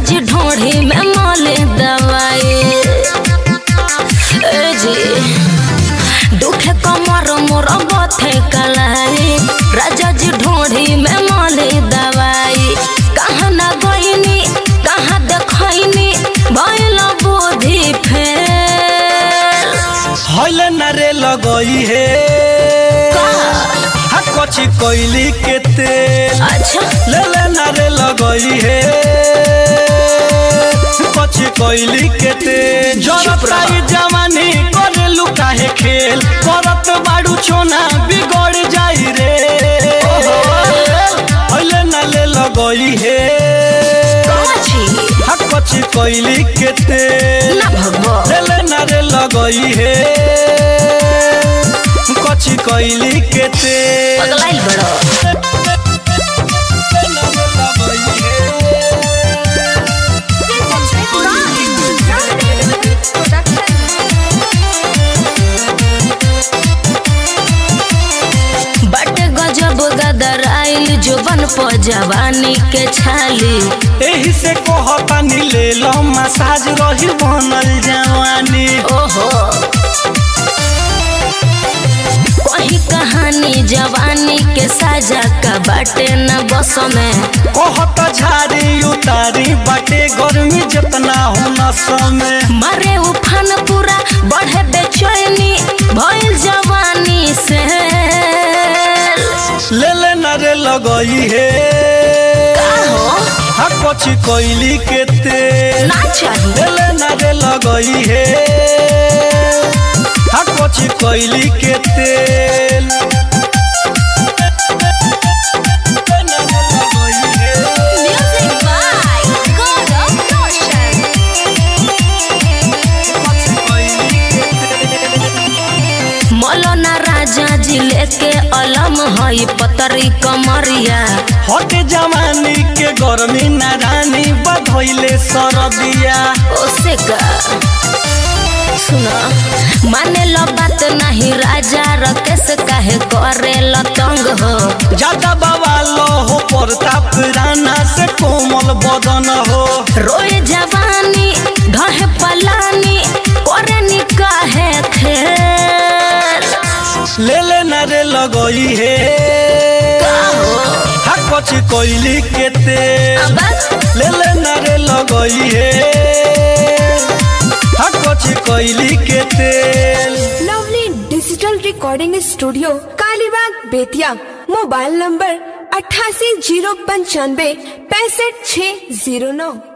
जी ढोढ़ी में मोले दवाई ए जी दुखे कमर मोर बथे कलाई राजा जी ढोढ़ी में मोले दवाई कहाँ न गईनी कहाँ देखैनी भइल बुद्धि फेल हौले नरे लगई हे हा कची कोइली के तेल अच्छा ले ले नरे लगई हे कची कोइली के तेल जरताई जवानी करे लुकाहे खेल करत बाड़ू छोना बिगड़ जाई रे हौले नले लगई हे छी हा कची कोइली के तेल ना भगवा लेले नारे लगई हे कची कोइली के तेल पगलाइल बड़ो बट गजब गदर आइल जुबन प जवानी के छाली एही से कहतानी ले लो मसाज रही बनल जवानी ओहो कही कहानी जवानी के साजा का बाटे न बस में कहत झाड़ी उतारी बाटे गर्मी जितना हो नस में मारे उफान पूरा बढ़े बेचैनी भइल जवानी से लेले नारे लगई हे हो हा कची कोइली के तेल ना चाहिए लेले नारे लगई हे हा कची कोइली के तेल Music by God of Notion. मौलाना राजा जी लेके अलम हई पतरी कमरिया हट जवानी के गर्मी नारानी बधैले सरदिया ओसे का सुना माने लो बात नहीं राजा रकेश काहे करे लो तंग हो ज्यादा बवालो हो प्रताप राना से कोमल बदन हो रोए जवानी ढहे पलानी करे निकाहे खेल ले ले नारे लगई हे हा कची कोइली के तेल अब ले ले नारे लगई हे हा कची कोइली के तेल lovely digital recording studio Kalibagh Bettiah mobile number अट्ठासी जीरो पंचानवे पैंसठ छः जीरो नौ